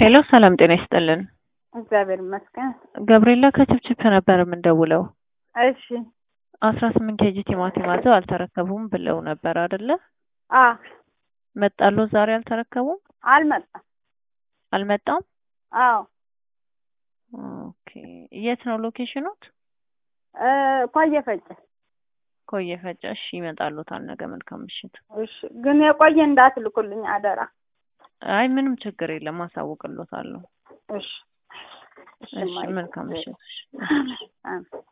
ሄሎ ሰላም ጤና ይስጥልን። እግዚአብሔር ይመስገን። ገብርኤላ ከችፕችፕ ነበር የምንደውለው። እሺ አስራ ስምንት ኬጂ ቲማቲም አዘው አልተረከቡም ብለው ነበር አይደለ? አ መጣሎ ዛሬ አልተረከቡም? አልመጣም። አልመጣም? አዎ ኦኬ። የት ነው ሎኬሽኑት? እ ቆየ ፈጨ። ኮየ ፈጨ። እሺ ይመጣሉታል ነገ። መልካም ምሽት። እሺ ግን የቆየ እንዳትልኩልኝ አደራ። አይ ምንም ችግር የለም አሳውቅሎታለሁ። እሺ እሺ መልካም ምሽት። እሺ። አሜን።